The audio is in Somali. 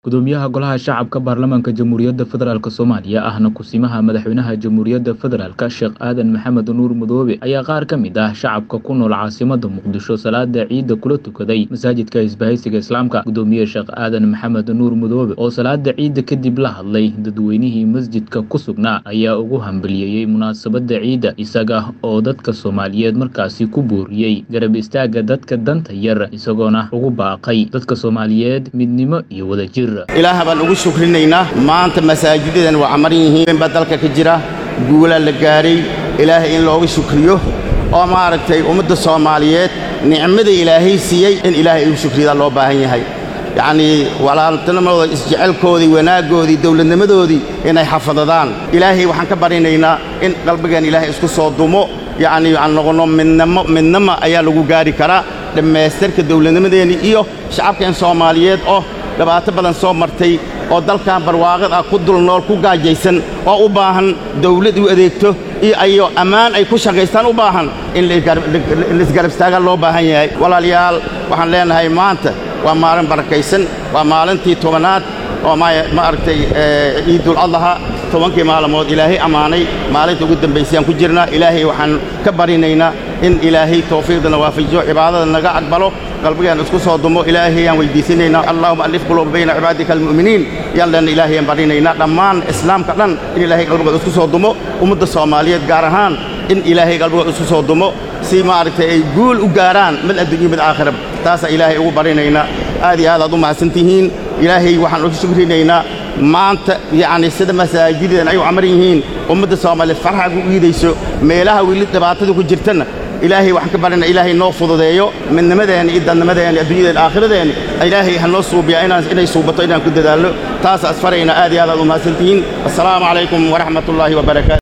gudoomiyaha golaha shacabka baarlamaanka jamhuuriyadda federaalk soomaaliya ahna kusimaha madaxweynaha jamhuuriyadda federaalk sheekh aadan maxamed nuur madoobe ayaa qaar ka mid ah shacabka ku nool caasimada muqdisho salaada ciidda kula tukaday masaajidka isbahaysiga islaamka gudoomiye sheekh aadan maxamed nuur madoobe oo salaada ciidda kadib la hadlay dadweynihii masjidka ku sugnaa ayaa ugu hambaliyeeyey munaasabada ciidda isaga oo dadka soomaaliyeed markaasi ku booriyey garab istaaga dadka danta yar isagoona ugu baaqay dadka soomaaliyeed midnimo iyo wadajir ilaah baan ugu shukrinaynaa maanta masaajidadan waa camaran yihiin baa dalka ka jira guulaa la gaadhay ilaahay in looga shukriyo oo maaragtay ummadda soomaaliyeed nicmada ilaahay siiyey in ilaahay ugu shukriyadaa loo baahan yahay yacnii walaaltinimadooda isjecelkoodii wanaaggoodii dawladnimadoodii inay xafadadaan ilaahay waxaan ka barinaynaa in qalbigeen ilaahay isku soo dumo yacnii aan noqonno midnimo midnimo ayaa lagu gaari karaa dhammaystirka dawladnimadeenni iyo shacabkeen soomaaliyeed oo dhibaato badan soo martay oo dalkan barwaaqid ah ku dul nool ku gaajaysan oo u baahan dawlad u adeegto iyo ayo ammaan ay ku shaqaystaan u baahan in laisgarab istaagaan loo baahan yahay walaalayaal waxaan leenahay maanta waa maalin barakaysan waa maalintii tobanaad oo ma aragtay ciidul adlaha tobankii maalmood ilaahay ammaanay maalinta ugu dambaysayaan ku jirnaa ilaahay waxaan ka barinaynaa in ilaahay tawfiiqdana waafajiyo cibaadada naga aqbalo qalbigeen isku soo dumo ilaahayaan weyddiisanaynaa allahuma allif quluuba bayna cibaadika almu'miniin yaan leenna ilaahayaan barinaynaa dhammaan islaamka dhan in ilaahay qalbigood isku soo dumo ummadda soomaaliyeed gaar ahaan in ilaahay qalbigood isku soo dumo si maaragtay ay guul u gaaraan mid adduunyo mid aakhirab taasaa ilaahay ugu barinaynaa aad iyo aad aad u mahadsantihiin ilaahay waxaan ugu shukrinaynaa maanta yacni sida masaajidadan ay u camaran yihiin ummadda soomaaliyeed farxaad u iidayso meelaha weli dhibaatada ku jirtana ilaahay waxaan ka barina ilaahay noo fududeeyo midnimadeenna iyo dadnimadeenna adduunyadeenna aakhiradeenna ilaahay ha noo suubiyaa inaan inay suubato inaan ku dadaalno taas asfarayna aad iyo aad aad u mahadsantihiin assalaamu calaykum waraxmatullaahi wabarakaatu